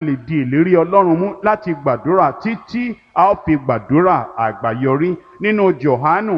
lè di ìlérí ọlọ́run mú láti gbàdúrà títí a ó fi gbàdúrà àgbáyọrí nínú Jòhánù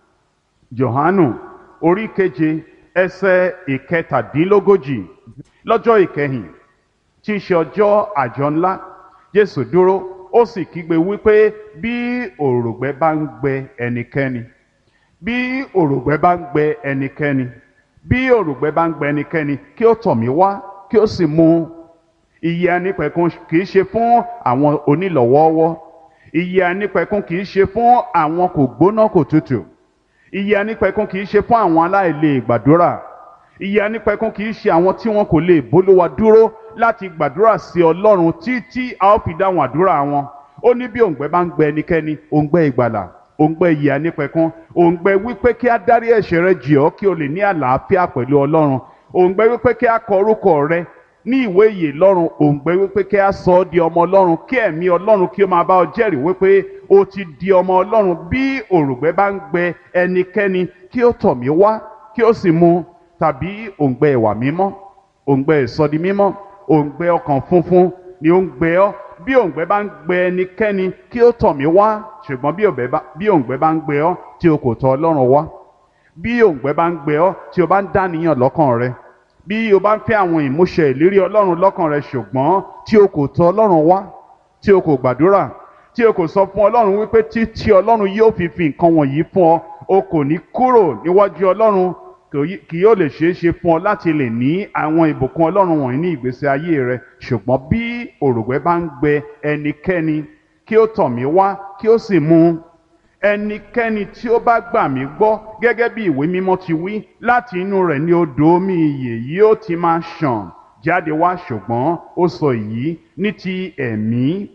Jòhánù orí keje ẹsẹ̀ ìkẹtàdínlógójì lọ́jọ́ ìkẹyìn tí í ṣe ọjọ́ àjọ ńlá Jésù dúró ó sì kígbe wípé bí òrògbẹ bá ń gbẹ ẹnikẹ́ni bí òrògbẹ bá ń gbẹ ẹnikẹ́ni bí òrògbẹ bá ń gbẹ ẹnikẹ́ni kí ó tọ̀ mí wá kí ó sì mu ìyè anípẹ̀kun kì í ṣe fún àwọn onílọ̀wọ́ọ́wọ́ ìyè anípẹ̀kun kì í ṣe fún àwọn kò gbóná kò tutù ìyè anípẹ̀kun kì í ṣe fún àwọn aláìlè gbàdúrà ìyè anípẹ̀kun kì í ṣe àwọn tí wọn kò lè bólúwa dúró láti gbàdúrà sí ọlọ́run títí a ó fi dáhùn àdúrà wọn ó ní bí òǹgbẹ bá ń gbẹ ẹnikẹ́ni òǹgbẹ ìgbàlà òǹgbẹ ìyè anípẹ̀kun òǹgbẹ wípé kí á dárí ẹ̀ṣẹ̀ rẹ jì ọ́ kí o lè ní àlàáfíà pẹ̀lú ọlọ́run òǹgbẹ wípé kí á kọ orúkọ rẹ ní ìwé ìyè lọ́run òǹgbẹ wípé kí á sọ ọ́ di ọmọ ọlọ́run kí ẹ̀mí ọlọ́run kí ó máa bá ọ jẹ́rìí wípé o ti di ọmọ ọlọ́run bí òrùngbẹ bá ń gbẹ ẹnikẹ́ni kí ó tọ̀ mí wá kí ó sì mu tàbí òǹgbẹ ìwà mímọ́ òǹgbẹ ìsọdi mímọ́ òǹgbẹ ọkàn funfun ni ó ń gbẹ ọ́ bí òǹgbẹ bá ń gbẹ ẹnikẹ́ni kí ó tọ̀ mí wá ṣùgbọ́n bí òǹgbẹ bá ń gbẹ ọ́ tí o kò tọ̀ ọlọ́run wá bí òǹgbẹ bá ń gbẹ ọ́ tí o bá ń dàníyàn lọ́kàn rẹ bí o bá ń fẹ́ àwọn ìmúṣẹ ìlérí ọlọ́run lọ́kàn rẹ ṣùgbọ́n tí o kò tọ̀ ọlọ́run wá tí o kò gbàdúrà tí o kò sọ fún ọlọ́run wípé títí ọlọ́run yóò fi fi nǹkan wọ̀nyí fún ọ o kò ní kúrò níwájú ọlọ́run kì yóò lè ṣeé ṣe fún ọ láti lè ní àwọn ìbùkún ọlọ́run wọ̀nyí ní ìgbésí ayé rẹ ṣùgbọ́n bí òrùngbẹ bá ń gbẹ ẹnikẹ́ni kí ó tọ̀ mí wá kí ó sì mu ẹnikẹ́ni tí ó bá gbà mí gbọ́ gẹ́gẹ́ bí ìwé mímọ́ ti wí láti inú rẹ̀ ni odò omi ìyè yóò ti máa ṣàn jáde wá ṣùgbọ́n ó sọ èyí ní ti ẹ̀mí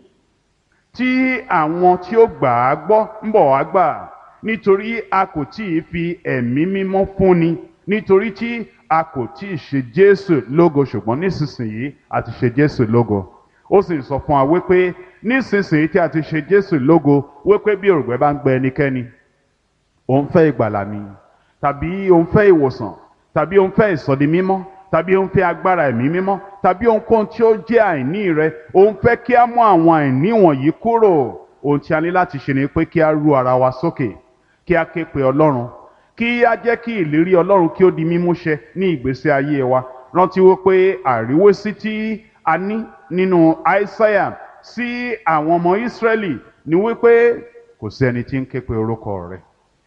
tí àwọn tí ó gbà á gbọ́ ń bọ̀ wá gbà nítorí a kò tí ì fi ẹ̀mí mímọ́ fúnni nítorí tí a kò tí ì ṣe Jésù lógo ṣùgbọ́n nísinsìnyí a ti ṣe Jésù lógo ó sì sọ fún wa wípé nísinsìnyí tí a ti ṣe Jésù lógo wípé bí òrùngbẹ bá ń gbẹ ẹnikẹ́ni òun fẹ́ ìgbàlà ni tàbí òun fẹ́ ìwòsàn tàbí òun fẹ́ ìsọdi mímọ́ tàbí òun fẹ́ agbára ẹ̀mí mímọ́ tàbí ohunkóhun tí ó jẹ́ àìní rẹ òun fẹ́ kí a mú àwọn àìní wọ̀nyí kúrò ohun tí a ní láti ṣe ni pé kí a ru ara wa sókè kí a ké pe Ọlọ́run kí a jẹ́ kí ìlérí Ọlọ́run kí ó di mímúṣẹ ní ìgbésí ayé wa rántí wípé àríwésí tí a ní nínú Aísáyà sí àwọn ọmọ Ísírẹ́lì ni wípé kò sí ẹni tí ń ké pe orúkọ rẹ̀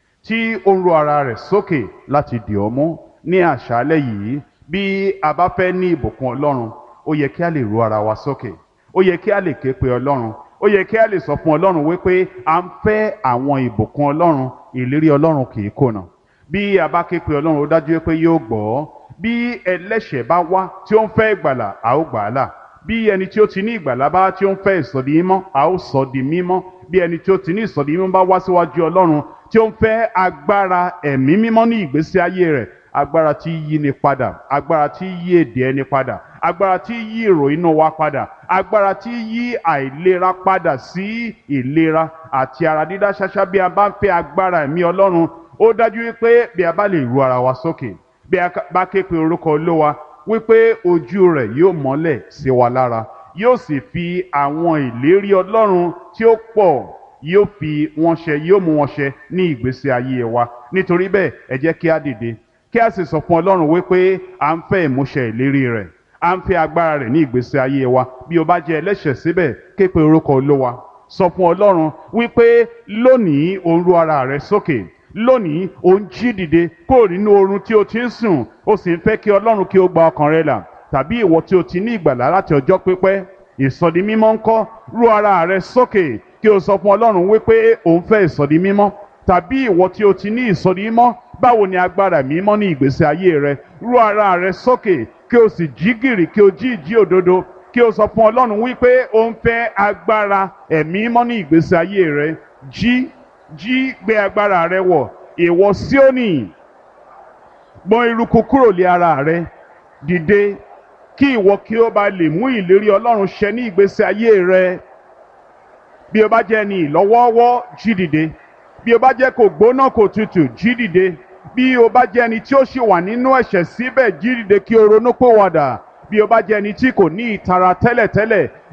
tí ó ń ro ara rẹ̀ sókè láti dì ọ́ mú ní àṣálẹ́ yìí bí a bá fẹ́ ní ìbùkún Ọlọ́run ó yẹ kí a lè ro ara wa sókè ó yẹ kí a lè ké pe Ọlọ́run ó yẹ kí a lè sọ fún Ọlọ́run wípé à ń fẹ́ àwọn ìbùkún Ọlọ́run ìlérí Ọlọ́run kì í kùnà bí a bá ké pe Ọlọ́run ó dájú pé yóò gbọ́ bí ẹlẹ́ṣẹ̀ bá wá tí ó ń fẹ́ ìgbàlà a ó gbà á là bí ẹni tí ó ti ní ìgbàlà bá tí ó ń fẹ́ ìsọ̀dí mímọ́ a ó sọ di mímọ́ bí ẹni tí ó ti ní ìsọ̀dí mímọ́ bá wá síwájú Ọlọ́run tí ó ń fẹ́ agbára ẹ̀mí mímọ́ ní ìgbésí ayé rẹ̀ agbára tí yí ni padà agbára tí yí èdè ẹni padà agbára tí yí èrò inú wa padà agbára tí yí àìlera padà sí ìlera àti ara dídá ṣáṣá bí a bá ń fẹ́ agbára ẹ̀mí Ọlọ́run ó dájú wípé bí a bá lè ru ara wa sókè bí a bá ké pe orúkọ Olúwa wípé ojú rẹ̀ yóò mọ́lẹ̀ sí wa lára yóò sì fi àwọn ìlérí Ọlọ́run tí ó pọ̀ yóò fi wọn ṣẹ yóò mú wọn ṣẹ ní ìgbésí ayé wa nítorí bẹ́ẹ̀ ẹ jẹ́ kí a dìde kí a sì sọ fún Ọlọ́run wípé à ń fẹ́ ìmúṣẹ ìlérí rẹ̀ à ń fẹ́ agbára rẹ̀ ní ìgbésí ayé wa bí o bá jẹ́ ẹlẹ́ṣẹ̀ síbẹ̀ ké pe orúkọ Olúwa sọ fún Ọlọ́run wípé lónìí o ń ru ara rẹ sókè lónìí o ń jí dìde kúrò nínú oorun tí o ti ń sùn o sì ń fẹ́ kí Ọlọ́run kí o gba ọkàn rẹ là tàbí ìwọ tí o ti ní ìgbàlá láti ọjọ́ pípẹ́ ìsọdi mímọ́ ńkọ́ ru ara rẹ sókè kí o sọ fún Ọlọ́run wípé o ń fẹ́ ìsọdi mímọ́ tàbí ìwọ tí o ti ní ìsọdi mímọ́ báwo ni agbára mímọ́ ní ìgbésí ayé rẹ ru ara rẹ sókè kí o sì jí gìrì kí o jí ìjí òdodo kí o sọ fún Ọlọ́run wípé o ń fẹ́ agbára ẹ̀mí mímọ́ ní ìgbésí ayé rẹ jí jí gbé agbára rẹ wọ̀ ìwọ Síónì gbọ̀n eruku kúrò lé ara rẹ dìde kí ìwọ kí o bá lè mú ìlérí Ọlọ́run ṣẹ ní ìgbésí ayé rẹ bí o bá jẹ́ ẹni ìlọ́wọ́ọ́wọ́ jí dìde bí o bá jẹ́ kò gbóná kò tutù jí dìde bí o bá jẹ́ ẹni tí ó ṣì wà nínú ẹ̀ṣẹ̀ síbẹ̀ jí dìde kí o ronú pòwàdà bí o bá jẹ́ ẹni tí kò ní ìtara tẹ́lẹ̀tẹ́lẹ̀